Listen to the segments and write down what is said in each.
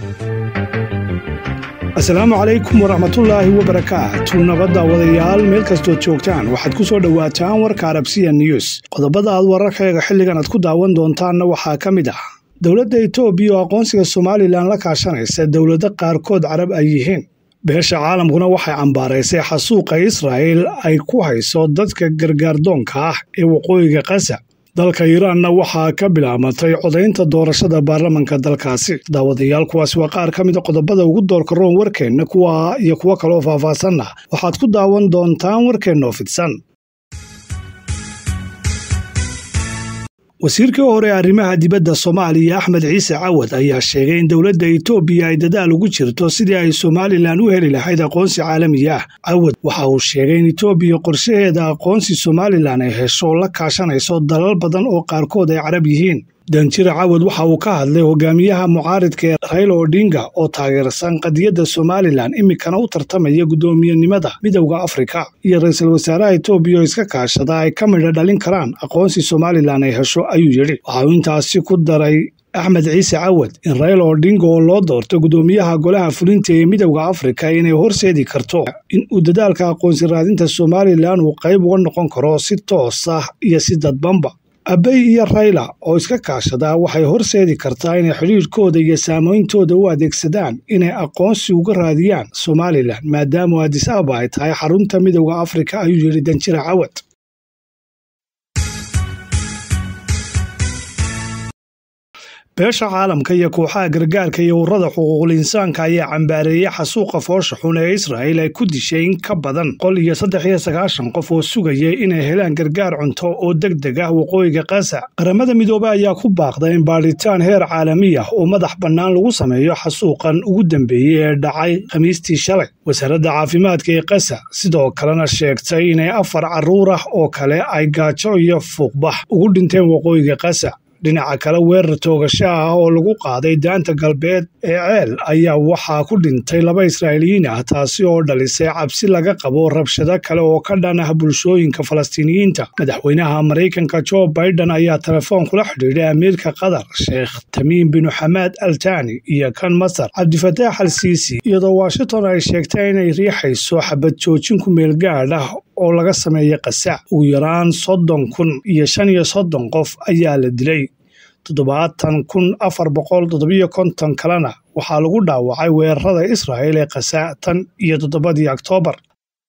asalaamu calaykum waraxmatullaahi wabarakaatu nabadda wadayaal meel kastood joogtaan waxaad ku soo dhowaataan warka arabsiya news qodobada aad wararkayaga xilligan aad ku daawan doontaanna waxaa ka mid ah dowladda etoobiya oo aqoonsiga somalilan la kaashanaysa dowlado qaarkood carab ay yihiin beesha caalamkuna waxay cambaaraysay xasuuqa israa'il ay ku hayso dadka gargaardoonka ah ee waqooyiga kasa dalka iiraanna waxaa ka bilaabatay codaynta doorashada baarlamanka dalkaasi daawadayaal kuwaasi waa qaar ka mida qodobada ugu doorka roon warkeenna kuwa iyo kuwo kaloo faahfaahsanna waxaad ku daawan doontaan warkeennaoo fidsan wasiirkii hore arrimaha dibadda soomaaliya axmed ciise cawad ayaa sheegay in dowladda etoobiya ay dadaal ugu jirto sidii ay somalilan u heli lahayd aqoonsi caalami ah cawad waxa uu sheegay in etoobiya qorshaheeda aqoonsi somalilan ay hesho la kaashanayso dalal badan oo qaarkood ay carab yihiin danjira cawad waxa uu ka hadlay hogaamiyaha mucaaridka ee rayla odinga oo taageersan qadiyadda somalilan iminkana u tartamaya guddoomiyenimada midowda afrika iyo ra-iisul wasaaraha etoobiya oo iska kaashada ay ka midha dhalin karaan aqoonsi somalilan ay hesho ayuu yidhi waxa uu intaasi ku daray axmed ciise cawad in rayla odinga oo loo doorto guddoomiyaha golaha fulinta ee midowda afrika inay horseedi karto in uu dadaalka aqoonsi raadinta somalilan uu qayb uga noqon karo si toos ah iyo si dadbanba abey iyo rayla oo iska kaashadaa waxay horseedi kartaa inay xidhiirhkooda iyo saameyntooda u adeegsadaan inay aqoonsi uga raadiyaan somalilan maadaama adis ababa ay tahay xarunta midowda afrika ayuu yidhi danjira cawad beesha caalamka iyo kooxaha gargaarka iyo ururada xuquuqul insaanka ayaa cambaareeyey xasuuqa foosha xun ee israa'il ay ku dishay in ka badan qol iyo saddex iyo sagaashan qof oo sugayay inay helaan gargaar cunto oo deg deg ah waqooyiga kasa qaramada midoobe ayaa ku baaqday in baadhitaan heer caalami ah oo madax bannaan lagu sameeyo xasuuqan ugu dambeeyey ee dhacay khamiistii shalay wasaaradda caafimaadka ee kasa sidoo kalena sheegtay inay afar carruur ah oo kale ay gaajo iyo fuuqbax ugu dhinteen waqooyiga kasa dhinaca kale weerar toogasho ah oo lagu qaaday daanta galbeed ee ceel ayaa waxaa ku dhintay laba israa'iiliyiin ah taasi oo dhalisay cabsi laga qabo rabshado kale oo ka dhan ah bulshooyinka falastiiniyiinta madaxweynaha maraykanka jo baiden ayaa telefoon kula xidhiidhay amiirka qatar sheekh tamiim binu xamaad al tani iyo kan masar cabdifataax al siisi iyadoo washington ay sheegtay inay riixayso xabad joojin ku meel gaadh ah oo laga sameeyey qasaac ugu yaraan soddon kun iyo shan iyo soddon qof ayaa la dilay toddobaatan kun afar boqol toddobiyo konton kalena waxaa lagu dhaawacay weerarada israa'il ee qasaac tan iyo toddobadii oktoobar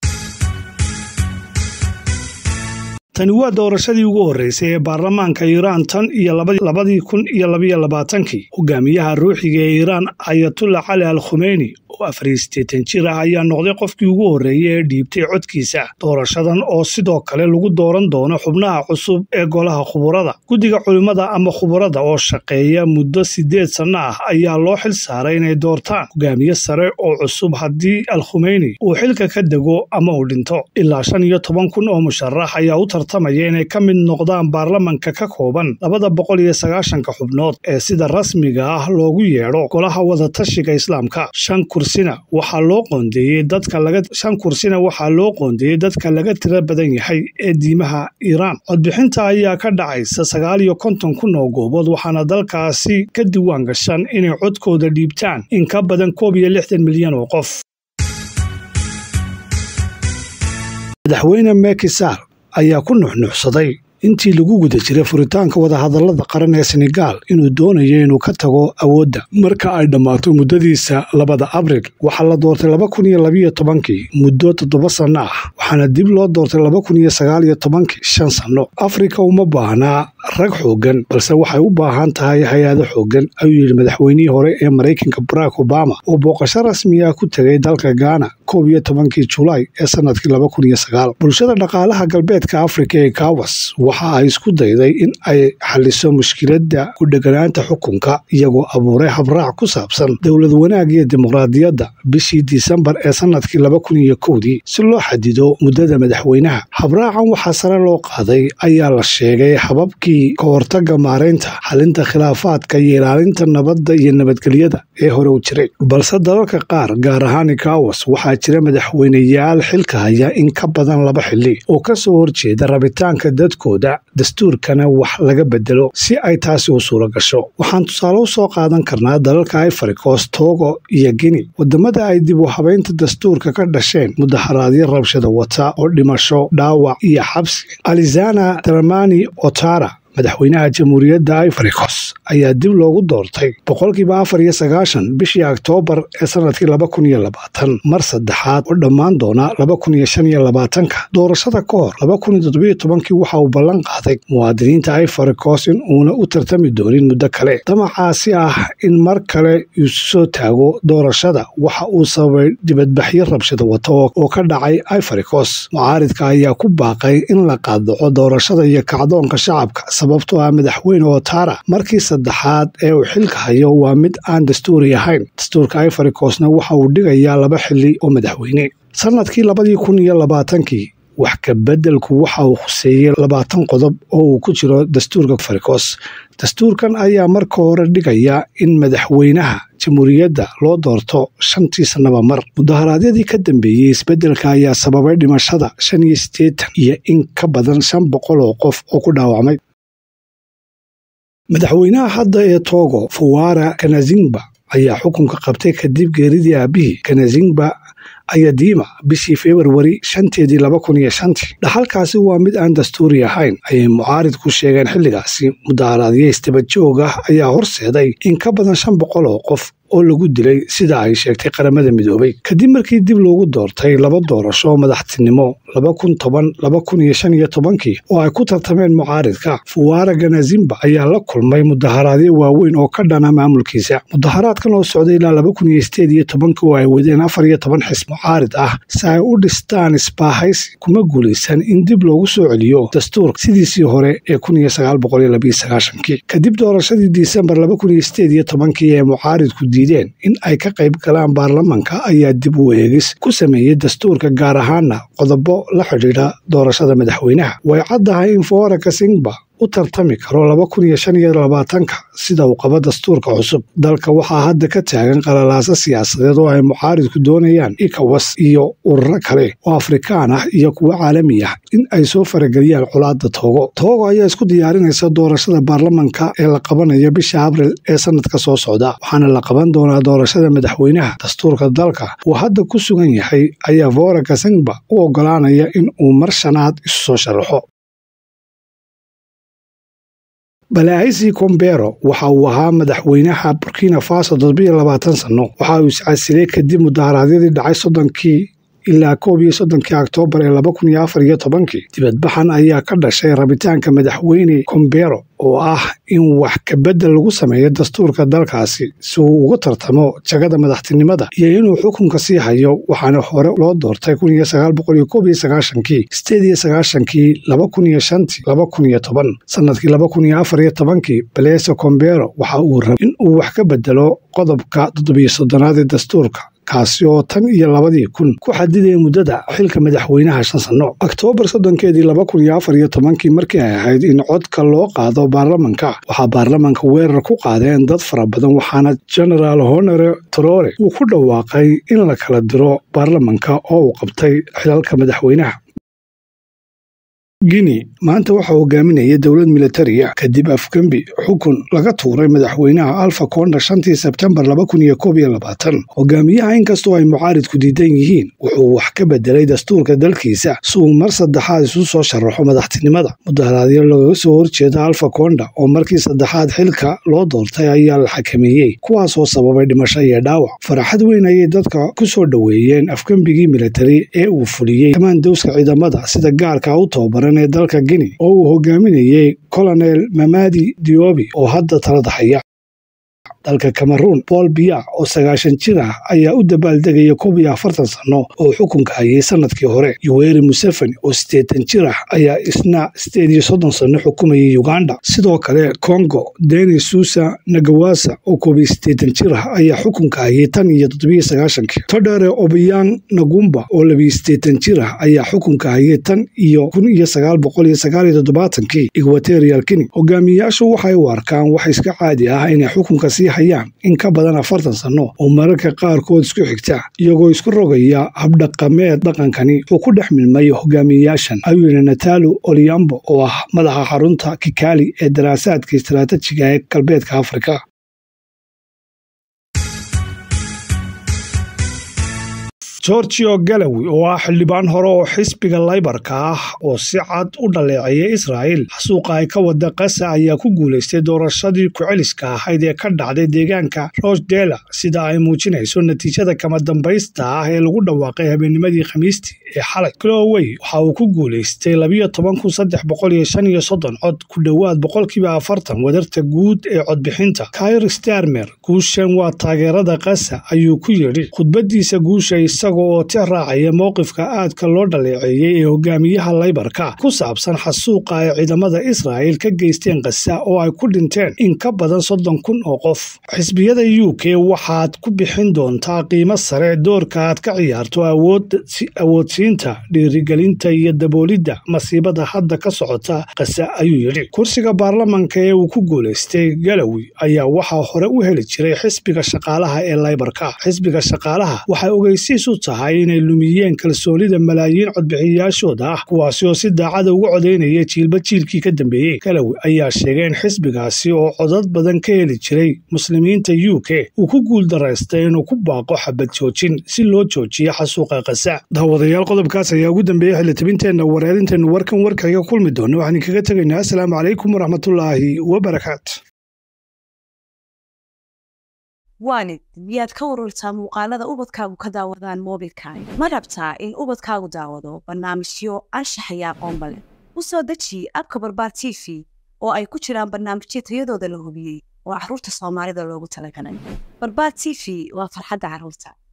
tani waa doorashadii ugu horreysay ee baarlamaanka iiraan tan iyo labadii kun iyo labayo labaatankii hogaamiyaha ruuxiga ee iiraan ayatullah cali al khumeyni oo afar iyo siddeetan jir ah ayaa noqday qofkii ugu horreeyey ee dhiibtay codkiisa doorashadan oo sidoo kale lagu dooran doono xubnaha cusub ee golaha khuburada guddiga culimmada ama khuburada oo shaqeeya muddo siddeed sanno ah ayaa loo xil saaray inay doortaan hogaamiye sare oo cusub haddii al khumeyni uu xilka ka dego ama uu dhinto ilaa shan iyo toban kun oo musharax ayaa u tartamaya inay ka mid noqdaan baarlamanka ka kooban labada boqol iyo sagaashanka xubnood ee sida rasmiga ah loogu yeedho golaha wadatashiga islaamka shan kursina waxaa loo qoondeeyey dadka laga shan kursina waxaa loo qoondeeyey dadka laga tira badan yahay ee diimaha iiraan codbixinta ayaa ka dhacaysa sagaal iyo konton kun oo goobood waxaana dalkaasi ka diwaan gashan inay codkooda dhiibtaan in ka badan koob iyo lixdan milyan oo qof madaxweyne mekisar ayaa ku nuxnuuxsaday intii lagu guda jiray furitaanka wadahadallada qaran ee senegaal inuu doonayo inuu ka tago awoodda marka ay dhammaato muddadiisa labada abril waxaa la doortay laba kun iyo labiyo tobankii muddo toddoba sanno ah waxaana dib loo doortay laba kun iyo sagaal iyo tobankii shan sanno afrika uma baahnaa rag xooggan balse waxay u baahan tahay hay-ado xooggan ayuu yidhi madaxweynihii hore ee maraykanka barack obama oo booqasho rasmi ah ku tegay dalka gaana koob iyo tobankii julaay ee sanadkii laba kun iyo sagaal bulshada dhaqaalaha galbeedka afrika ee kawas waxa ay isku dayday in ay xaliso mushkiladda ku dheganaanta xukunka iyagoo abuuray habraac ku saabsan dowlad wanaag iyo dimuqraadiyadda bishii disembar ee sanadkii laba kun iyo kowdii si loo xadido muddada madaxweynaha habraacan waxaa sare loo qaaday ayaa la sheegay hababkii heshiisyadii ka hortaga maaraynta xalinta khilaafaadka iyo ilaalinta nabadda iyo nabadgelyada ee hore u jiray balse dalalka qaar gaar ahaan ikawas waxaa jira madaxweyneyaal xilka haya in ka badan laba xili oo ka soo horjeeda rabitaanka dadkooda dastuurkana wax laga bedelo si ay taasi u suura gasho waxaan tusaale u soo qaadan karnaa dalalka ifaricos togo iyo gini wadamada ay dib u habaynta dastuurka ka dhasheen mudaharaadyo rabshada wata oo dhimasho dhaawac iyo xabsi alizana dramani otara madaxweynaha jamhuuriyadda ifaricos ayaa dib loogu doortay boqolkiiba afar iyo sagaashan bishii oktoobar ee sanadkii laba kun iyo labaatan mar saddexaad oo dhammaan doona laba kun iyo shan iyo labaatanka doorashada ka hor laba kun iyo toddobiyo tobankii waxa uu ballan qaaday muwaadiniinta ifaricos in uuna u tartami doonin muddo kale damacaasi ah in mar kale isu soo taago doorashada waxa uu sababay dibadbaxyo rabshada wata oo ka dhacay ifaricos mucaaridka ayaa ku baaqay in la qaadaco doorashada iyo kacdoonka shacabka sababtoo ah madaxweyne otara markii saddexaad ee uu xilka hayo waa mid aan dastuuri ahayn dastuurka ifaricosna waxa uu dhigayaa laba xili oo madaxweyne sanadkii labadii kun iyo labaatankii wax ka beddelku waxa uu khuseeyey labaatan qodob oo uu ku jiro dastuurka ifaricos dastuurkan ayaa marka hore dhigaya in madaxweynaha jamhuuriyadda loo doorto shantii sannaba mar mudaharaadyadii ka dambeeyey isbeddelka ayaa sababay dhimashada shan iyo siddeetan iyo in ka badan shan boqol oo qof oo ku dhaawacmay madaxweynaha hadda ee togo fawara kanazingba ayaa xukunka qabtay kadib geeridii aabihii kanazingba ayadiima bishii februari shanteedii laba kun iyo shantii dhaxalkaasi waa mid aan dastuuri ahayn ayay mucaarid ku sheegeen xilligaasi mudaharaadyo istabadjoog ah ayaa horseeday in ka badan shan boqol oo qof oo lagu dilay sida ay sheegtay qaramada midoobay kadib markii dib loogu doortay laba doorasho oo madaxtinimo laba kun toban laba kun iyo shan iyo tobankii oo ay ku tartameen mucaaridka fuwara ganazimba ayaa la kulmay mudaharaadyo waaweyn oo ka dhana maamulkiisa mudaharaadkan oo socday ilaa laba kun iyo sideed iyo tobanka oo ay wadeen afar iyo toban xis mucaarid ah si ay u dhistaan isbaahaysi kuma guulaysan in dib loogu soo celiyo dastuurka sidiisii hore ee kun iyo sagaal boqol iyo labiyo sagaashankii kadib doorashadii disembar laba kun iyo sideed iyo tobankii ee mucaaridku diideen in ay ka qayb galaan baarlamanka ayaa dib u eegis ku sameeyey dastuurka gaar ahaana qodobo la xidhiidha doorashada madaxweynaha way caddahay in fawara kasingba u tartami karo laba kun iyo shan iyo labaatanka sida uu qabo dastuurka cusub dalka waxaa hadda ka taagan qalalaaso siyaasadeed oo ay mucaaridku doonayaan ikawas iyo ururo kale oo afrikaan ah iyo kuwo caalami ah in ay soo farageliyaan colaadda toogo toogo ayaa isku diyaarinaysa doorashada baarlamanka ee la qabanayo bisha abril ee sanadka soo socda waxaana la qaban doonaa doorashada madaxweynaha dastuurka dalka uu hadda ku sugan yahay ayaa fawara kasingba u ogolaanaya in uu mar shanaad isu soo sharaxo balaaisi kombero waxa uu ahaa madaxweynaha burkina faso toddobiyo labaatan sanno waxa uu iscasilay kadib mudaharaadyadii dhacay soddonkii ilaa koob iyo soddonkii oktoobar ee laba kun iyo afar iyo tobankii dibadbaxan ayaa ka dhashay rabitaanka madaxweyne kombero oo ah in wax kabedel lagu sameeyo dastuurka dalkaasi si uu uga tartamo jagada madaxtinimada iyo inuu xukunka sii hayo waxaana hore loo doortay kun iyo sagaal boqol iyo koob iyo sagaashankii sideed iyo sagaashankii laba kun iyo shantii laba kun iyo toban sanadkii laba kun iyo afar iyo tobankii baleso kombero waxa uu rabay in uu wax ka bedelo qodobka toddobiyo soddonaad ee dastuurka kaasi oo tan iyo labadii kun ku xadidaya muddada xilka madaxweynaha shan sanno oktoobar soddonkeedii laba kun iyo afar iyo tobankii markii ay ahayd in codka loo qaado baarlamanka waxaa baarlamanka weerar ku qaadeen dad fara badan waxaana genaraal honore trore uu ku dhawaaqay in la kala diro baarlamanka oo uu qabtay xilalka madaxweynaha guinea maanta waxaa hogaaminaya dowlad militariya kadib afgembi xukun laga tuuray madaxweynaha alfa konda shantii sebtembar laba kun iyo koob iyo labaatan hogaamiyaha inkastoo ay mucaaridku diidan yihiin wuxuu wax ka bedelay dastuurka dalkiisa si uu mar saddexaad isu soo sharaxo madaxtinimada mudaharaadyo lagaga soo horjeeda alfa konda oo markii saddexaad xilka loo doortay ayaa la xakameeyey kuwaasoo sababay dhimasho iyo dhaawac faraxad weyn ayay dadka ku soo dhoweeyeen afgembigii militari ee uu fuliyey kamaandowska ciidamada sida gaarka u tababaran ee dalka guinea oo uu hogaaminayey colonel mamadi diobi oo hadda talada haya dalka cameruun paul biya oo sagaashan jir ah ayaa u dabaaldegaya koob iyo afartan sanno oo xukunka hayay sanadkii hore yuweri museveni oo siddeetan jir ah ayaa isna sideed iyo soddon sanno xukumayay uganda sidoo kale congo denis susa nagawasa oo koob iyo siddeetan jir ah ayaa xukunka hayay tan iyo toddobiyo sagaashankii todhere obiyan nagumba oo labiyo siddeetan jir ah ayaa xukunka hayay tan iyo kun iyo sagaal boqol iyo sagaal iyo toddobaatankii equatorial guinea hogaamiyayaashu waxay u arkaan wax iska caadi ah inay xukunka sii hayaan in ka badan afartan sanno oo mararka qaarkood isku xigta iyagoo isku rogaya habdhaqameed dhaqankani uu ku dhex milmay hogaamiyayaashan ayuu yidhi natalu oliambo oo ah madaxa xarunta kikali ee daraasaadka istaraatijiga ee galbeedka afrika gorgio galawi oo ah xildhibaan hore oo xisbiga laybarka ah oo si cad u dhaleeceeyay israa'il xasuuqa ay ka wada kasa ayaa ku guulaystay doorashadii ku-celiska ahayd ee ka dhacday deegaanka rochdela sida ay muujinayso natiijada kama dambaysta ah ee lagu dhawaaqay habeennimadii khamiistii ee xalay glowey waxa uu ku guulaystay labiyo toban kun saddex boqol iyo shan iyo soddon cod ku dhowaad boqolkiiba afartan wadarta guud ee codbixinta kair starmer guushan waa taageerada kasa ayuu ku yidhi khudbadiisa guusha isaga oo ti raacaya mowqifka aadka loo dhaleeceeyey ee hogaamiyaha laybarka ku saabsan xasuuqa ay ciidamada israa'il ka geysteen kasa oo ay ku dhinteen in ka badan soddon kun oo qof xisbiyada u k waxaad ku bixin doontaa qiimo sare doorka aad ka ciyaarto awoodsiinta dhiirigelinta iyo daboolidda masiibada hadda ka socota kasa ayuu yidhi kursiga baarlamanka ee uu ku guulaystay galawi ayaa waxaa hore u heli jiray xisbiga shaqaalaha ee laybarka xisbiga shaqaalaha waxay ogeysiis u tahay inay lumiyeen kalsoonida malaayiin codbixiyayaashooda ah kuwaasi oo si daacada uga codaynaya jiilba jiilkii ka dambeeyey galawi ayaa sheegay in xisbigaasi oo codad badan ka heli jiray muslimiinta u k uu ku guuldaraystay inuu ku baaqo xabad joojin si loo joojiyo xasuuqa kasa daawadayaal qodobkaas ayaa ugu dambeeyey xildhibinteenna wareerinteennu warkan warkayga kulmi doona waxaan kaga tegaynaa asalaamu calaykum waraxmatullaahi wabarakaatu waanid miyaad ka warartaa muuqaalada ubadkaagu ka daawadaan moobilkaaga ma rabtaa in ubadkaagu daawado barnaamijyo anshax iyo aqoonba leh u soo deji abka barbaar t v oo ay ku jiraan barnaamijyo tayadooda la hubiyey oo carruurta soomaalida loogu talagalay barbaar t v waa farxadda carruurta